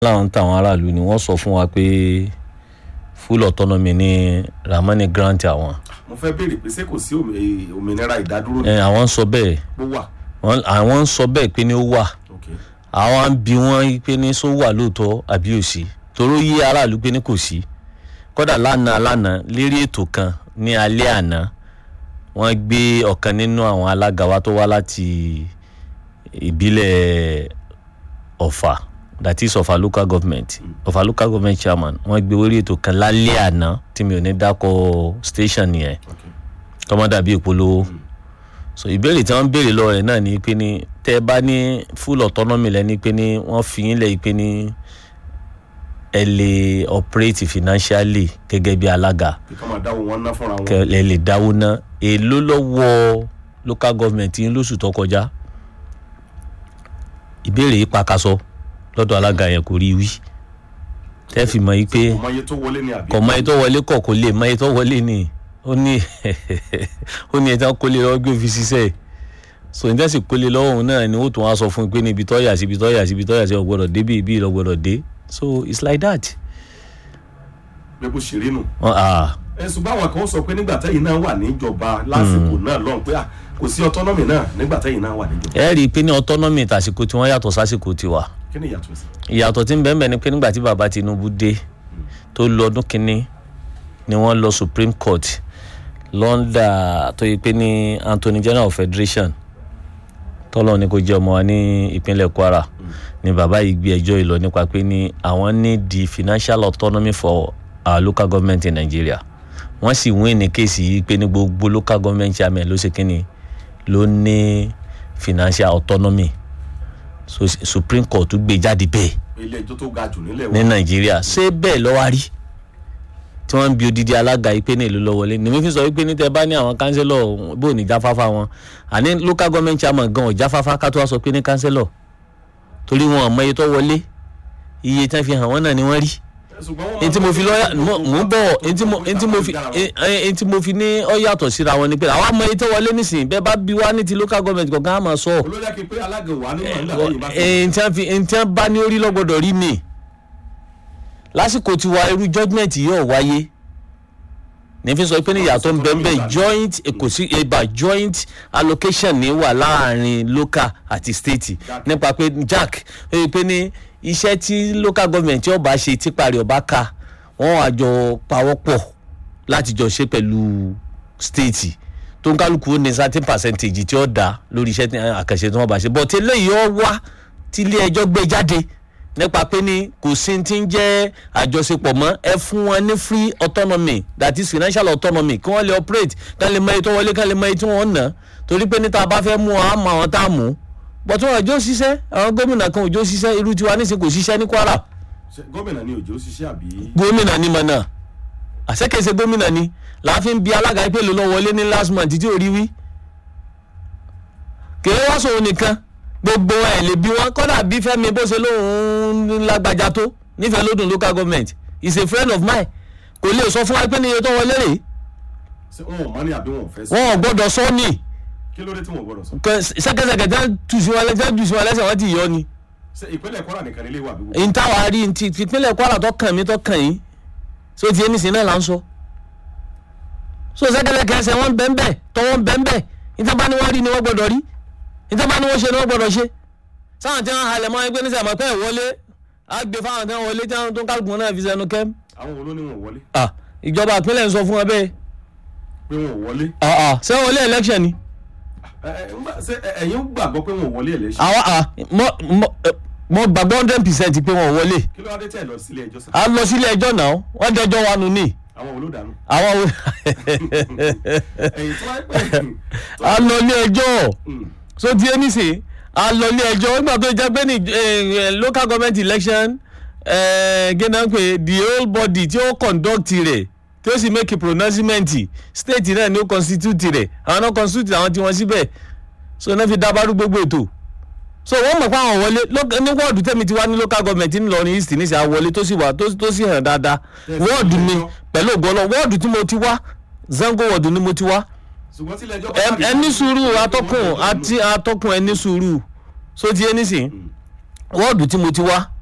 láwọn táwọn aráàlú ni wọ́n sọ fún wa pé full autonomy ní ramani grant àwọn mo fẹ́ béèrè pé ṣé kò sí òmì- òmìnira ìdádúró ẹ àwọn ń sọ bẹ́ẹ̀ bó wà. wọ́n- àwọn ń sọ bẹ́ẹ̀ pé ní ó wà ok àwọn ń bi wọ́n pé ní sọ wà lóòótọ́ àbí ò sí toró yí aráàlú pé ní kò sí kódà lánàá lánàá lérí ètò kan ní alẹ́ àná wọ́n gbé ọ̀kan nínú àwọn alága wa tó wá láti ìbílẹ̀ ọ̀fà that is ọ̀fà local government ọ̀fà local government chairman wọ́n gbé orí ètò kan lálẹ́ àná tí mi ò ní dákọ̀ station yẹn ok tọ́mọ́dà bíi ìpolówó so ìbéèrè tí wọ́n ń béèrè lọ́wọ́ rẹ̀ náà ni pé ní tẹ́ ẹ bá ní full autonomy lẹ́ni pé ní wọ́n fi yín lẹ́yìn pé ní ẹ lè operate financially gẹ́gẹ́ bí alága kí kọ́ máa dáwọ́ wọn ná fúnra wọn. kẹ ẹ lè dáwó ná èló lọ́wọ́ local government yín lóṣù tó kọjá ìbéèrè yìí pakasọ lọ́dọ̀ alága yẹn kò rí wí tẹ́ fi mọ̀ yí pé kò mọ iye tó wọlé ní àbí. kò mọ ètò wọlé kọ kò lè mọ ètò wọlé ni ó ní ó ní ẹja kólé lọ́wọ́ gbé fi ṣiṣẹ́ so níta sì kólé lọ́wọ́ òun náà ni ó tún wá sọ fún un pé ní ibi tọ́yà sí ibi tọ́yà sí ibi tọ́yà sí ọgbọ́dọ̀ dé bí ibi ìlọgbọ́dọ̀ dé so it's like that. pé bó ṣe rí nù. Wọ́n- ah, ẹ ṣùgbọ́n àwọn kan sọ pé nígbà tẹ́yìn náà wà níjọba lásìkò náà lọ́n pé à, kò sí autonomy náà nígbà tẹ́yìn náà wà níjọba. ẹ rí i pé ní autonomy tàsìkò tí wọ́n yàtọ̀ sásìkò tiwa kí ni ìyàtọ̀ sí. ìyàtọ̀ tí ń bẹ́ẹ̀ bẹ́ẹ̀ ni pé nígbà tí bàbá Tinubu dé tó lọ ọdún kínní ni wọ́n lọ Supreme Court lọ́ndà tó yẹ pé ní Anthony General of Federation tọ́lọ́ ni kò jẹ́ ọmọ wa ní ìpínlẹ̀ Kwara ni bàbá yìí gbé ẹjọ́ yìí lọ nípa pé ní àwọn ní the financial autonomy for our local government in Nigeria wọ́n sì wín ní kéèsì yìí pé ní gbogbo local government chairman ló ṣe kínní ló ní financial autonomy so Supreme Court gbé jáde bẹ́ẹ̀ ilé ẹjọ́ tó ga jù nílẹ̀ ní wa. nàìjíríà ṣé bẹ́ẹ̀ lọ́wọ́ rí tí wọ́n ń bi odidi alága yìí pé ní ìlú lọ wọlé nìmi fi sọ wípé ní tẹ bá ní àwọn kánsẹ́lọ̀ bó ní jáfáfá wọn àní local government chairman gan ọ̀ jáfáfá ká tó wá sọ pé ní kánsẹ́lọ̀ torí wọn àmọ́ iye tó wọlé iye tí wọ́n fi hàn wọ́n náà ni wọ́n rí ṣùgbọ́n wọ́n máa èyí tí mo ń fi sọ lọ́yà pé mo mo ń bọ̀ èyí tí mo èyí tí mo fi èyí tí mo fi ní ọ yàtọ̀ síra wọn ni pé àwọn àmọ́ iye tó wọlé nísìnyí bẹ́ẹ̀ bá bí wá ní ti local government kọ̀ọ̀kan á máa sọ ọ́ olórí akin pé alága wà nínú àgbà lẹ́yìn bá fi. ẹ̀ẹ́n tí wọ́n fi ẹ̀ẹ́n tí wọ́n bá ní orí lọ́gbọ́dọ̀ rí mi lásìkò tí wa irú judgement yóò wáyé ní fi sọ pé ní ìyàtọ̀ ń bẹ ń bẹ joint kò sí eba joint allocation ní wà láàrin local àti state nípa pé jack ó yẹ pé ní iṣẹ́ tí local government yóò bá ṣe tí parí ọba ká wọ́n wá jọ pawọ́pọ̀ láti jọ ṣe pẹ̀lú state tó ń kálukú ó ní certain percentage tí ó dá lórí iṣẹ́ tí- àkànṣe tí wọ́n bá ṣe but eléyìí ó wá tí ilé ẹjọ́ gbé jáde nípa pé ní kò sí ti ń jẹ́ àjọṣepọ̀ mọ́ ẹ fún wọn ní free autonomy that is financial autonomy kí wọ́n lè operate kí wọ́n lè mọ èyí tó wọlé kí wọ́n lè mọ èyí tí wọ́n ná torí pé ní tá a bá fẹ́ mú wọn á mọ àwọn tá a mú but wọn ò jó ṣiṣẹ́ àwọn gómìnà kan ò jó ṣiṣẹ́ irú tiwa nísìnyí kò ṣiṣẹ́ ní Kwara Ṣé gómìnà ni òjò ṣiṣẹ́ àbí. gómìnà ni mọ̀ náà àṣekèsè gómìnà ni láàfin bí alága ìpè ló lọ wọlé ní last month tí ò rí wí kèé wá sòun nìkan gbogbo ẹ̀ lè bí wọn kọ́dà bí Fẹ́mi bó ṣe lóun lágbájá tó nífẹ̀ẹ́ lódùn local government is a friend of mine kò lè sọ fún wa pé ní iye tó wọlé rèé ṣé wọn ò mọ ní àbí wọn ò fẹ́ sọ. wọn ò gbọ́dọ̀ sọ ní kí ló dé tí wọn ò gbọdọ̀ sọ. sẹ́kẹsẹ̀kẹ̀ tí wọ́n tù sí wọn lẹ́sẹ̀ tù sí wọn lẹ́sẹ̀ wọ́n ti yọ ni ṣé ìpínlẹ̀ Kwara nìkan nílé wà bí wọ́n. n táwa rí n ti ìpínlẹ̀ Kwara tó kàn mí tó kàn yín so ti ẹni sìn náà là ń sọ so sẹ́kẹ̀lẹ̀kẹ̀ ẹsẹ̀ wọn bẹ́ẹ̀nbẹ́ tọwọ́ bẹ́ẹ̀nbẹ́ ìtàbá ni wọ́n rí ni wọ́n gbọ́dọ̀ rí ìtàbá ni wọ́n ṣe ni wọ́n gbọ́dọ̀ ṣe sáwọn tí wọ́n halẹ̀ mọ́ ẹgbẹ́ nísìnyí àmọ́ pé ẹ̀ wọlé á gbé fáwọn tí wọ́n wọlé tí wọ́n tó ń kálukú náà fi sẹ́nu kẹ́m àwọn wo ló ní wọn ò wọlé ah ìjọba ìpínlẹ̀ ń sọ fún wọn bẹ́ẹ̀ pé wọn ò wọlé. ah ah ṣé wọlé election ni Ẹ, ẹ, ńgbà- ṣé ẹ- ẹ̀yin gbàgbọ́ pé wọn ò wọlé election. àwọn ah mo mo mo gbàgbọ́ hundred percent pé wọn ò wọlé kí ló wá dé tẹ̀ lọ sílé ẹjọ́ sá. a lọ sílé ẹjọ́ náà wọ́n dẹjọ́ wa nù ní àwọn olódàánú. àwọn wo ẹ̀yin tó wáyé pé. a lọ ilé ẹjọ́ Mm. so ti ẹni sè a lọ ilé ẹjọ́ nígbà tó jẹ́ pé ní eh, eh, local government election gẹ́nà pé the whole body tí ó conduct rẹ̀ tí ó sì make a pronouncement state náà ni ó constitute rẹ̀ àwọn náà constitute àwọn tí wọ́n síbẹ̀ so náà fi dábàrú gbogbo ètò so wọ́n mọ̀ pé àwọn wọlé ló- ní wọ́ọ̀dù tẹ̀mí ti wá ní local government ńlọrin east ní sẹ́ àwọlé tó sì wà tó tó sì hàn dáadáa Yes, wọ́ọ̀dù mi ẹjọ́. pẹ̀lú ògbọ́nà wọ́ọ̀dù tí mo ti wá zango wọ́ọ̀dù ni mo ti wá ṣùgbọ́n tí ilé ẹjọ́. ẹ ẹ ní sùúrù atọ́kùn àti atọ́kùn ẹ ní sùúrù so ti ẹ nísìn wọ́ọ̀dù tí mo ti wá